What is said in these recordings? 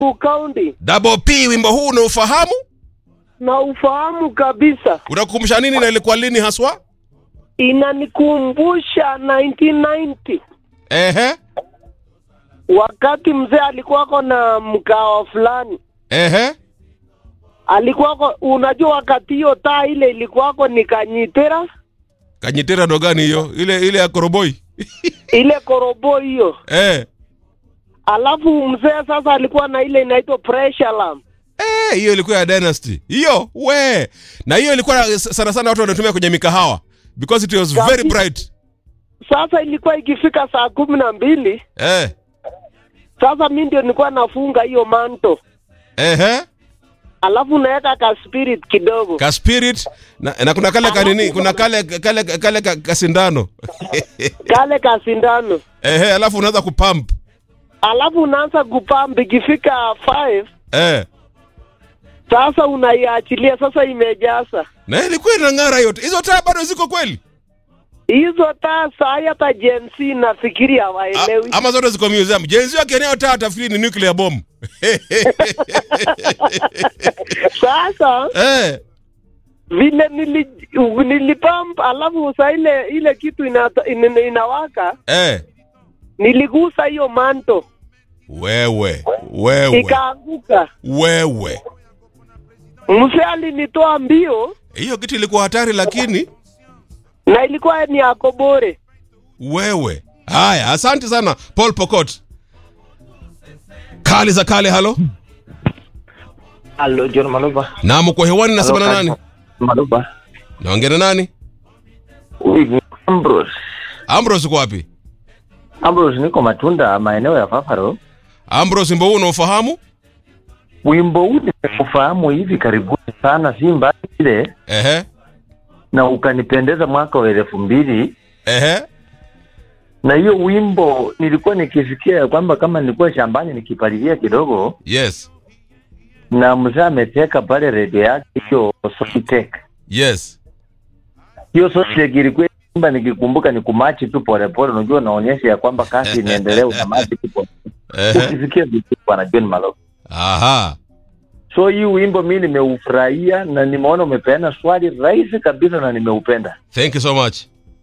County Double P, wimbo huu unaufahamu? na ufahamu kabisa, Unakukumbusha nini na ilikuwa lini haswa? inanikumbusha 1990 Ehe, wakati mzee alikuwako na mkawa fulani ehe, alikuwako, unajua wakati hiyo taa ile ilikuwako ni kanyitera kanyitera ndo gani hiyo? Ile ile ya koroboi ile korobo hiyo, eh. alafu mzee sasa alikuwa na ile inaitwa pressure alarm. Eh, hiyo ilikuwa ya Dynasty. Hiyo we. Na hiyo ilikuwa sana sana watu wanatumia kwenye mikahawa because it was very Kabisa. bright. Sasa ilikuwa ikifika saa kumi na mbili Eh. sasa mi ndio nilikuwa nafunga hiyo manto, Ehe. alafu naweka ka spirit kidogo Ka spirit na, na kuna kale kanini, kuna kale kale kale ka, kasindano. kale ka sindano, Ehe, alafu unaanza kupump. alafu unaanza kupamp ikifika 5 Eh. sasa unaiachilia sasa, imejaza Na ilikuwa inang'ara yote. Hizo taa bado ziko kweli? hizo taa. Saa hii hata Gen Z nafikiri A, hawaelewi. ama zote ziko museum. Jenzi wake eneo taa tafikiri ni nuclear bomb. Sasa eh. vile nili, nilipamp, alafu saa ile ile kitu inata, in, inawaka, Eh. niligusa hiyo manto Wewe. Wewe. ikaanguka. Wewe. Mzee alinitoa mbio Hiyo kitu ilikuwa hatari lakini na ilikuwa ni akobore. wewe. Haya, asante sana Paul Pokot. Kali za kale, halo. Halo, John Maluba. Na mko hewani nasema na nani? Maluba. Naongea na nani? Huyu ni Ambrose. Ambrose uko wapi? Ambrose, niko Matunda, maeneo ya Fafaro. Ambrose, wimbo huu unaofahamu? Wimbo huu nimeufahamu hivi karibuni sana, si mbali ile, Ehe. na ukanipendeza mwaka wa elfu mbili Ehe. na hiyo wimbo nilikuwa nikisikia ya kwamba kama nilikuwa shambani nikipalilia kidogo, Yes. na mzee ameteka pale redio yake hiyo Sofitek. Yes. Hiyo Sofitek ilikuwa imba, nikikumbuka ni kumachi tu polepole, unajua naonyesha ya kwamba kazi inaendelea, unamachi tu pole. Ehe. Ukisikia vizuri, bwana John Maloba. Aha. So hii wimbo mi nimeufurahia na nimeona umepeana swali rahisi kabisa na nimeupenda. Thank you so much.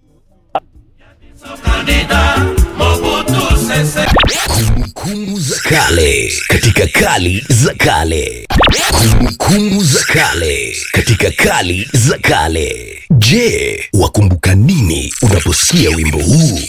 Kumbukumbu za kale katika kali za kale. Kumbukumbu za kale katika kali za kale. Je, wakumbuka nini unaposikia wimbo huu?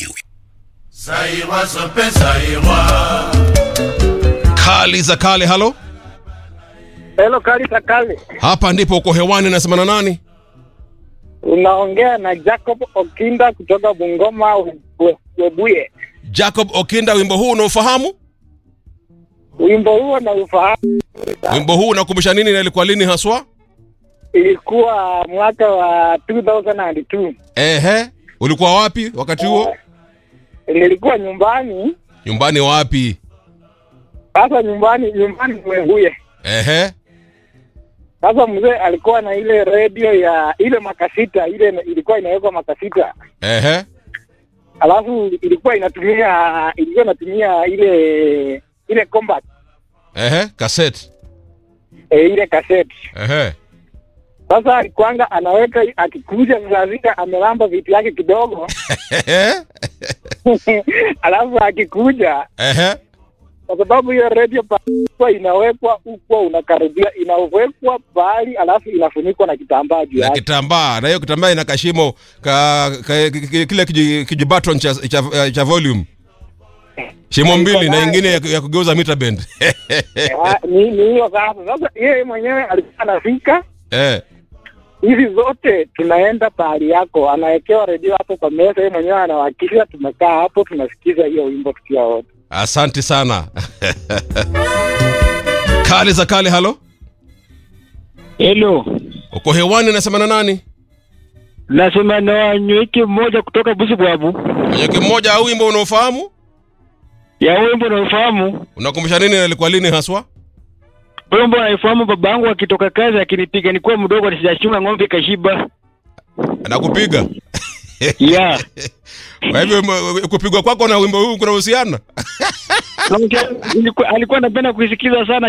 Kali za kale, halo. Hello, Karita Kale, Hapa ndipo uko hewani nasema na nani? unaongea na Jacob Okinda kutoka Bungoma We- Webuye. Jacob Okinda, wimbo huu unaofahamu? Wimbo huo na ufahamu, Wimbo huu unakumbusha nini na ilikuwa lini haswa? ilikuwa mwaka wa 2002 Ehe. Ulikuwa wapi wakati huo? nilikuwa nyumbani. Nyumbani wapi? Sasa nyumbani nyumbani Webuye. Ehe. Sasa mzee alikuwa na ile redio ya ile makasita, ile ilikuwa inawekwa makasita, Ehe. alafu ilikuwa inatumia ilikuwa inatumia ile ile combat Ehe. Cassette. e, ile cassette. Ehe. Sasa alikuanga anaweka akikuja saa zile amelamba vitu yake kidogo Ehe. alafu akikuja Ehe. kwa sababu hiyo redio pa inawekwa huko unakaribia inawekwa pahali alafu inafunikwa na kitambaa juu Na yake. kitambaa na hiyo kitambaa ina kashimo ka, ka, ki- ki- kile kiji- kijibaton cha, cha, cha volume shimo mbili na ingine ya, ya kugeuza meter bend Ah, ni ni hiyo sasa. Sasa yeye mwenyewe alikuwa anafika eh. hizi zote tunaenda pahali yako, anawekewa redio hapo kwa meza, yeye mwenyewe anawakisha, tumekaa hapo tunasikiza hiyo wimbo tukiwa wote. Asante sana kali za kale. Halo, Hello, uko hewani, nasema na nani? nasema na wanyweki mmoja kutoka Busibwabu Mwenye mmoja au wimbo unaofahamu ya wimbo naufahamu. unakumbusha nini na ilikuwa lini haswa? Wimbo naifahamu, baba yangu akitoka kazi akinipiga nikuwa mdogo, nisijachunga ng'ombe kashiba. Nakupiga yeah. Kwa hivyo m- kupigwa kwako na wimbo huu kuna uhusiano? Na mke- ilikuwa- alikuwa anapenda kuisikiza sana